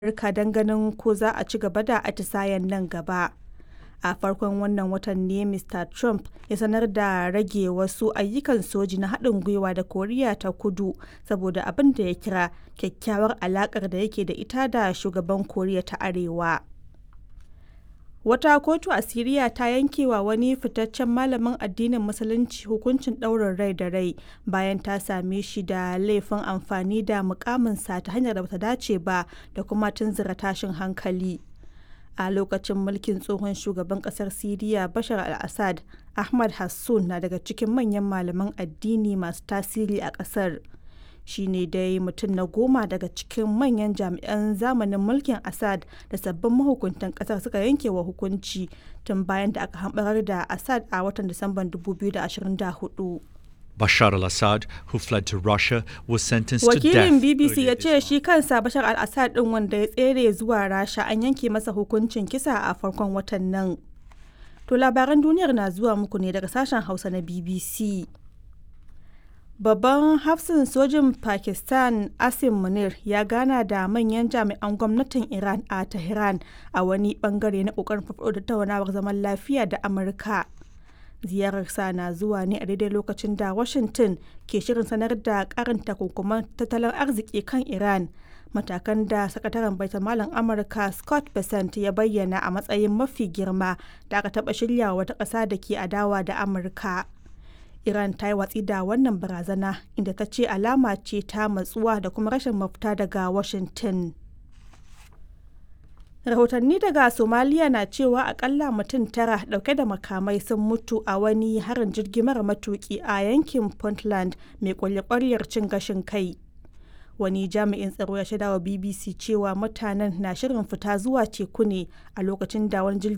Amurka don ganin ko za a ci gaba da atisayen nan gaba. A farkon wannan watan ne Mr. Trump ya sanar da rage wasu ayyukan soji na haɗin gwiwa da Koriya ta Kudu saboda abin da ya kira kyakkyawar alaƙar da yake da ita da shugaban Koriya ta Arewa. Wata kotu a Siriya ta yanke wa wani fitaccen malamin addinin Musulunci hukuncin ɗaurin rai da rai bayan ta same shi da laifin amfani da mukaminsa ta hanyar da bata dace ba da kuma tunzura tashin hankali. A lokacin mulkin tsohon shugaban ƙasar Siriya Bashar al-Assad, Ahmad Hassun na daga cikin manyan malaman addini masu tasiri a ƙasar. Shi ne dai mutum na goma daga cikin manyan jami'an zamanin mulkin Assad da sabbin mahukuntan ƙasar suka yanke wa hukunci tun bayan da aka hamɓarar da Assad a watan Disamban 2024. Bashar al-Assad, who fled to Russia, was sentenced to death. Wakilin BBC ya earlier ce this shi kansa Bashar al-Assad ɗin wanda ya tsere zuwa Rasha an yanke masa hukuncin kisa a farkon watan nan. To labaran duniyar na zuwa muku ne daga sashen Hausa na BBC. Babban hafsin sojin Pakistan Asim Munir ya gana da manyan jami'an gwamnatin Iran a Tehran a wani bangare na kokarin farfaɗo da tattaunawar zaman lafiya da Amurka. Ziyararsa na zuwa ne a daidai lokacin da Washington ke shirin sanar da karin takunkuman tattalin arziki kan Iran. Matakan da sakataren baitulmalin Amurka Scott Bessent ya bayyana a matsayin mafi girma da aka taɓa shirya wata ƙasa da ke adawa da Amurka. Iran ta yi watsi da wannan barazana inda ta ce alama ce ta matsuwa da kuma rashin mafita daga Washington. Rahotanni daga Somaliya na cewa akalla mutum tara dauke da makamai sun mutu a wani harin jirgi mara matuki a yankin Puntland mai kwalye cin gashin kai. Wani jami'in tsaro ya shaidawa BBC cewa mutanen na shirin fita zuwa teku ne a lokacin da wani jirgin